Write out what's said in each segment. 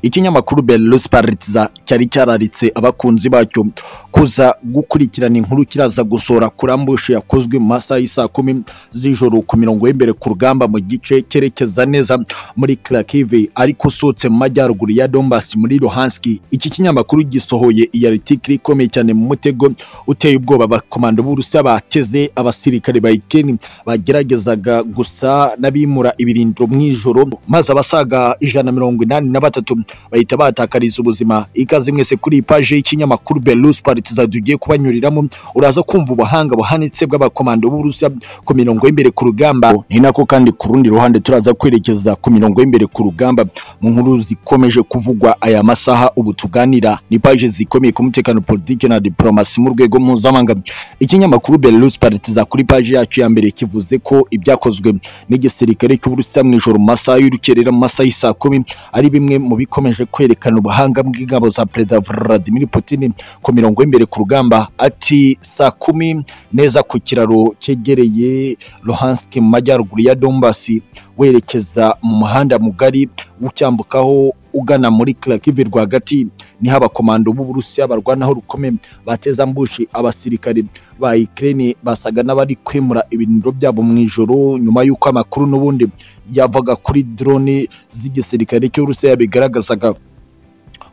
ikinyamakuru berusiparitiza cyari cyararitse abakunzi bacyo kuza gukurikirana inkuru kiraza gusohora kuri ambushi yakozwe mu masaha y'isaa kumi z'ijoro ku mirongo y'imbere ku rugamba mu gice cyerekeza neza muri kirakive ariko usohotse mu majyaruguru ya dombasi muri rohanski iki kinyamakuru gisohoye iya ritikiri ikomeye cyane mu mutego uteye ubwoba abakomando b'urusiya bateze abasirikare ba ikeni bageragezaga gusa n'abimura ibirindiro mu ijoro maze abasaga ijana na mirongo inani na batatu bahita batakariza ubuzima ikaze mwese kuri iyi paji y'ikinyamakuru berusi paritiza tugiye kubanyuriramo uraza kumva ubuhanga buhanitse bw'abakomando b'uburusiya ku mirongo y'imbere ku rugamba ni nako kandi ku rundi ruhande turaza kwerekeza ku mirongo y'imbere ku rugamba mu nkuru zikomeje kuvugwa aya masaha ubu tuganira ni paji zikomeye ku mutekano politiki na diporomasi mu rwego mpuzamahanga ikinyamakuru berusi paritiza kuri paji yacu ya mbere kivuze ko ibyakozwe n'igisirikare cy'uburusiya mu ijoro mu masaha y'urukerera mu masaha y'isaa kumi ari bimwe mu bikomeje kwerekana ubuhanga bw'ingabo za perezida Vladimir Putin ku mirongo y'imbere ku rugamba ati saa kumi neza ku kiraro cyegereye Luhansk mu majyaruguru ya Donbas werekeza mu muhanda mugari ucyambukaho ugana muri Kharkiv rwagati niho abakomando b'Uburusiya barwanaho rukomeye bateza ambushi abasirikare ba Ukraine basaga n'abari kwimura ibiniro byabo mu ijoro nyuma y'uko amakuru n'ubundi yavaga kuri drone z'igisirikare cy'Uburusiya bigaragazaga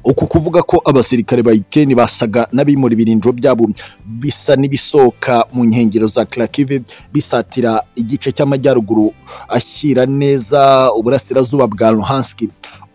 uku kuvuga ko abasirikare ba Ukraine basaga n'abimura ibirindiro byabo bisa n'ibisohoka mu nkengero za Kharkiv bisatira igice cy'amajyaruguru ashyira neza uburasirazuba bwa Luhansk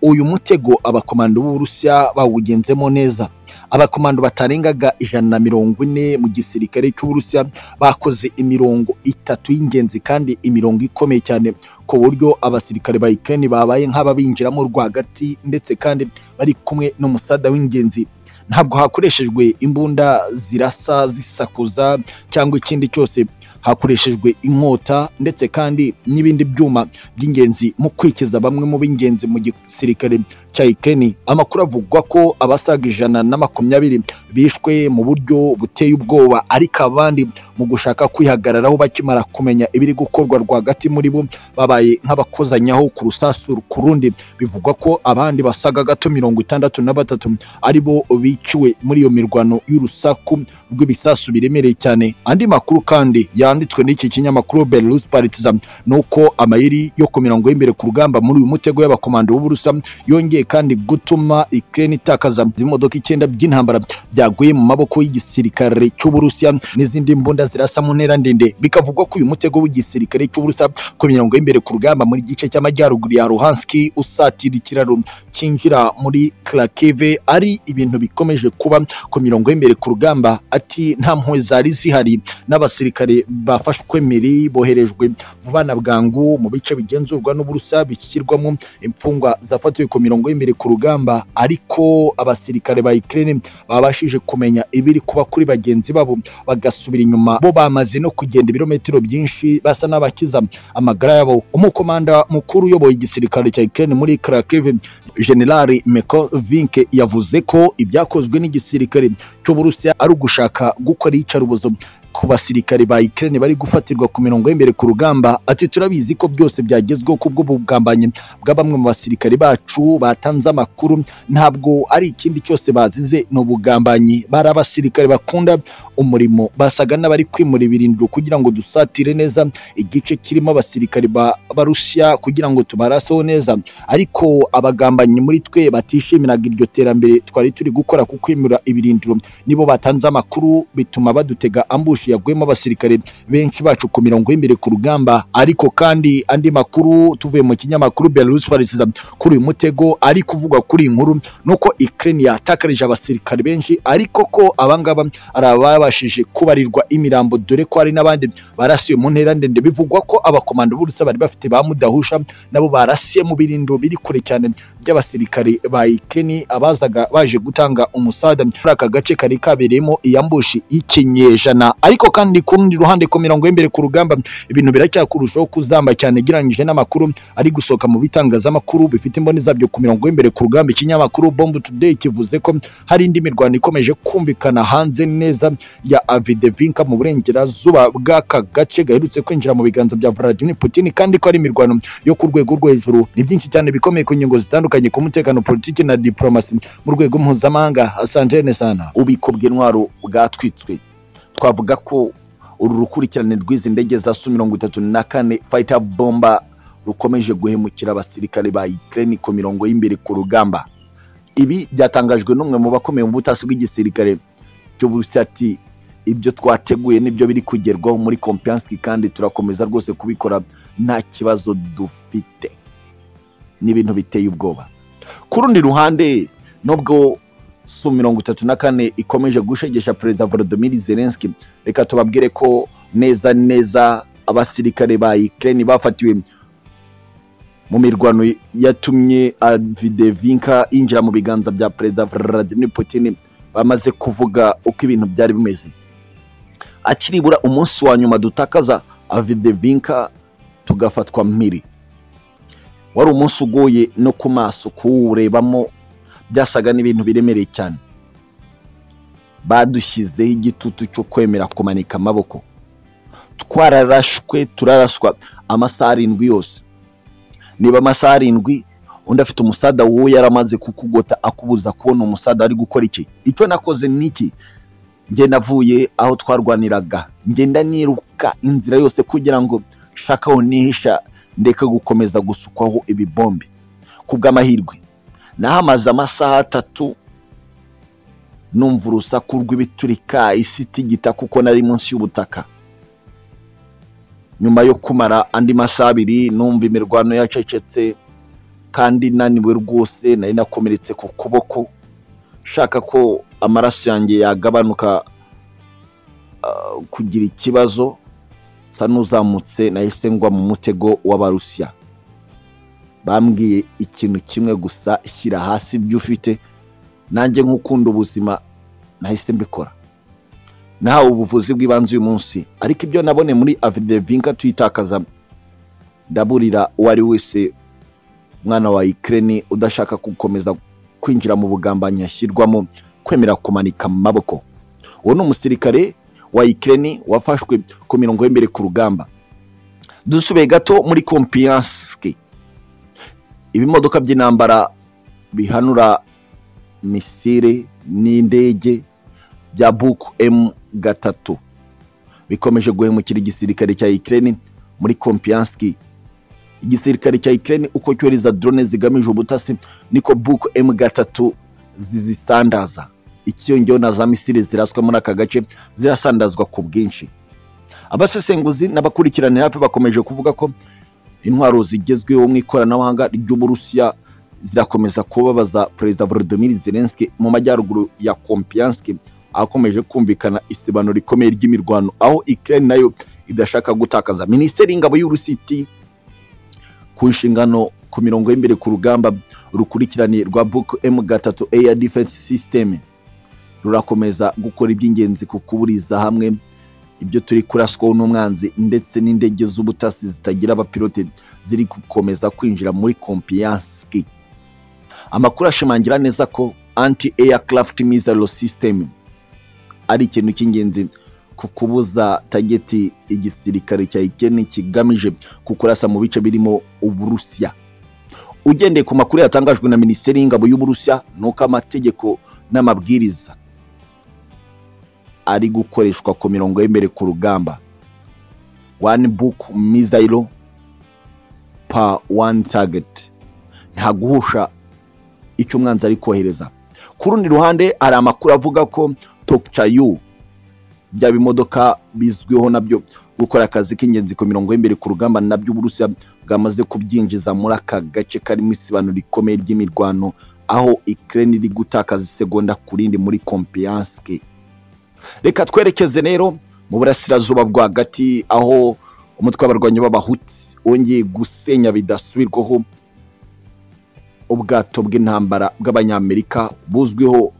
uyu mutego abakomando b'Uburusiya bawugenzemo neza abakomando batarengaga ijana na mirongo ine mu gisirikare cy'uburusiya bakoze imirongo itatu y'ingenzi kandi imirongo ikomeye cyane ku buryo abasirikare ba Ukraine babaye nk'ababinjiramo rwagati ndetse kandi bari kumwe n'umusada w'ingenzi ntabwo hakoreshejwe imbunda zirasa zisakuza cyangwa ikindi cyose hakoreshejwe inkota ndetse kandi n'ibindi byuma by'ingenzi mu kwikiza bamwe mu b'ingenzi mu gisirikare cya Ukraine amakuru avugwa ko abasaga ijana na makumyabiri bishwe mu buryo buteye ubwoba ariko abandi mu gushaka kwihagararaho bakimara kumenya ibiri gukorwa rwagati muri bo babaye nk'abakozanyaho ku rusasu ku rundi bivugwa ko abandi basaga gato mirongo itandatu na batatu ari bo biciwe muri iyo mirwano y'urusaku rw'ibisasu biremereye cyane andi makuru kandi ya yanditswe n'iki kinyamakuru Belarus Partizan nuko amayeri yo ku mirongo y'imbere ku rugamba muri uyu mutego y'abakomando b'Uburusiya yongeye kandi gutuma Ukraine itakaza imodoka icyenda by'intambara byaguye mu maboko y'igisirikare cy'Uburusiya n'izindi mbunda zirasa mu ntera ndende bikavugwa ko uyu mutego w'igisirikare cy'Uburusiya ku mirongo y'imbere ku rugamba muri gice cy'amajyaruguru ya Luhansk usatira ikiraro cyinjira muri Kharkiv ari ibintu bikomeje kuba ku mirongo y'imbere ku rugamba ati nta mpuhwe zari zihari n'abasirikare bafashwe miri boherejwe bana bwangu mu bice bigenzurwa n'uburusa bishyirwamo imfungwa zafatiwe ku mirongo y'imbere ku rugamba ariko abasirikare ba Ukraine babashije kumenya ibiri kuba kuri bagenzi babo bagasubira inyuma bo bamaze no kugenda ibirometero byinshi basa n'abakiza amagara yabo umukomanda mukuru uyoboye igisirikare cya Ukraine muri Kharkiv General Mekovink yavuze ko ibyakozwe n'igisirikare cy'Uburusiya ari ugushaka gukora iyicarubozo ku basirikare ba Ukraine bari gufatirwa ku mirongo y'imbere ku rugamba ati turabizi ko byose byagezweho kubwo bugambanyi bwa bamwe mu basirikare bacu batanze amakuru ntabwo ari ikindi cyose bazize ni ubugambanyi bari abasirikare bakunda umurimo basaga n'abari kwimura ibirindiro kugira ngo dusatire neza igice kirimo abasirikare ba Russia kugira ngo tubaraseho neza ariko abagambanyi muri twe batishimiraga iryo terambere twari turi gukora ku kwimura ibirindiro nibo batanze amakuru bituma badutega ambush yagwemo abasirikare benshi bacu ku mirongo y'imbere ku rugamba ariko kandi andi makuru tuvuye mu kinyamakuru Belarus Partizan kuri uyu mutego ari kuvuga kuri iyi nkuru nuko Ukraine yatakarije abasirikare benshi ariko ko abangaba ari ababashije kubarirwa imirambo dore ko hari n'abandi barasiye mu ntera ndende bivugwa ko abakomando b'urusa bari bafite ba mudahusha nabo barasiye mu birindiro biri kure cyane by'abasirikare ba Ukraine abazaga baje gutanga umusada muri aka gace kari kabereyemo iyambushi y'ikinyejana ariko kandi ku rundi ruhande ku mirongo y'imbere ku rugamba ibintu biracyakurushaho kuzamba cyane gereranyije n'amakuru ari gusohoka mu bitangazamakuru bifite imboni zabyo ku mirongo y'imbere ku rugamba ikinyamakuru bomb today kivuze ko hari indi mirwano ikomeje kumvikana hanze neza ya avidevinka mu burengerazuba bw'aka gace gaherutse kwinjira mu biganza bya Vladimir Putin kandi ko ari imirwano yo ku rwego rwo hejuru ni byinshi cyane bikomeye ku ngingo zitandukanye ku mutekano politiki na diplomasi mu rwego mpuzamahanga asantene sana ubiko bw'intwaro bwatwitswe twavuga ko uru rukurikirane rw'izi ndege za su mirongo itatu na kane fayita bomba rukomeje guhemukira abasirikare ba Ukraine ku mirongo y'imbere ku rugamba ibi byatangajwe n'umwe mu bakomeye mu butasi bw'igisirikare cy'uburusiya ati ibyo twateguye nibyo biri kugerwaho muri kompiyansi kandi turakomeza rwose kubikora nta kibazo dufite ni ibintu biteye ubwoba ku rundi ruhande nubwo su mirongo itatu na kane ikomeje gushegesha perezida volodimir zelenski reka tubabwire ko neza neza abasirikare ba ukraine bafatiwe mu mirwano yatumye avidevinka yinjira mu biganza bya perezida vladimir putin bamaze kuvuga uko ibintu byari bimeze akiribura umunsi wa nyuma dutakaza avidevinka tugafatwa mpiri wari umunsi ugoye no ku maso kuwurebamo byasaga n'ibintu biremereye cyane badushyizeho igitutu cyo kwemera kumanika amaboko twararashwe turaraswa amasaha arindwi yose niba amasaha arindwi undi afite umusada wowe yaramaze kukugota akubuza kubona umusada ari gukora iki icyo nakoze ni iki ngenda avuye aho twarwaniraga ngenda niruka inzira yose kugira ngo shaka aho nihisha ndeke gukomeza gusukwaho ibibombe ku bw'amahirwe nahamaze amasaha atatu numva urusaku rw'ibiturika isi itigita kuko nari munsi y'ubutaka nyuma yo kumara andi masaha abiri numva imirwano yacecetse kandi naniwe rwose nari nakomeretse ku kuboko shaka ko amaraso yanjye yagabanuka kugira ikibazo nsa n'uzamutse nahise ngwa mu mutego w'abarusiya bambwiye ikintu kimwe gusa shyira hasi ibyo ufite nanjye nk'ukunda ubuzima nahise mbikora nahawe ubuvuzi bw'ibanze uyu munsi ariko ibyo nabone muri avidevinka tuyitakaza ndaburira uwo ari wese umwana wa ikirere udashaka gukomeza kwinjira mu bugambanyi yashyirwamo kwemera kumanika amaboko uwo ni umusirikare wa ikirere wafashwe ku mirongo y'imbere ku rugamba dusubiye gato muri kompiyansi ibimodoka by'intambara bihanura misire n'indege bya buku emu gatatu bikomeje guhemukira igisirikare cya ikirere muri kompiyansi igisirikare cya ikirere uko cyohereza drone zigamije ubutasi niko buku emu gatatu zizisandaza ikiyongeho na za misire ziraswa muri aka gace zirasandazwa ku bwinshi abasesenguzi n'abakurikiranira hafi bakomeje kuvuga ko intwaro zigezweho mu ikoranabuhanga ry'uburusiya zirakomeza kubabaza perezida volodimir zelenski mu majyaruguru ya kompiyanski akomeje kumvikana isebano rikomeye ry'imirwano aho ikirere nayo idashaka gutakaza minisiteri y'ingabo y'urusiti ku nshingano ku mirongo y'imbere ku rugamba rukurikirane rwa buku emu gatatu eya difensi sisiteme rurakomeza gukora iby'ingenzi ku kuburiza hamwe ibyo turi kuraswaho n'umwanzi ndetse n'indege z'ubutasi zitagira abapilote ziri gukomeza kwinjira muri kompiyansi amakuru ashimangira neza ko anti aircraft missile system ari ikintu cy'ingenzi ku kubuza tageti igisirikare cya ikeni kigamije kukurasa mu bice birimo uburusiya ugendeye ku makuru yatangajwe na minisiteri y'ingabo y'uburusiya ni uko amategeko n'amabwiriza ari gukoreshwa ku mirongo y'imbere ku rugamba wani buku mizayiro pa wani tageti nta guhusha icyo umwanzi ari kohereza ku rundi ruhande hari amakuru avuga ko tokicayu bya bimodoka bizwiho nabyo gukora akazi k'ingenzi ku mirongo y'imbere ku rugamba nabyo uburusiya bwamaze kubyinjiza muri aka gace karimo isibano rikomeye ry'imirwano aho ikirere iri gutakaza isegonda ku rindi muri kompiyansi reka twerekeze rero mu burasirazuba rwagati aho umutwe w'abarwanyi b'abahuti wongeye gusenya bidasubirwaho ubwato bw'intambara bw'abanyamerika buzwiho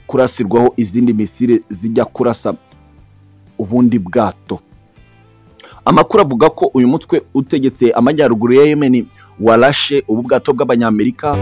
kurasirwaho izindi misire zijya kurasa ubundi bwato amakuru avuga ko uyu mutwe utegetse amajyaruguru ya yemeni warashe ubu bwato bw'abanyamerika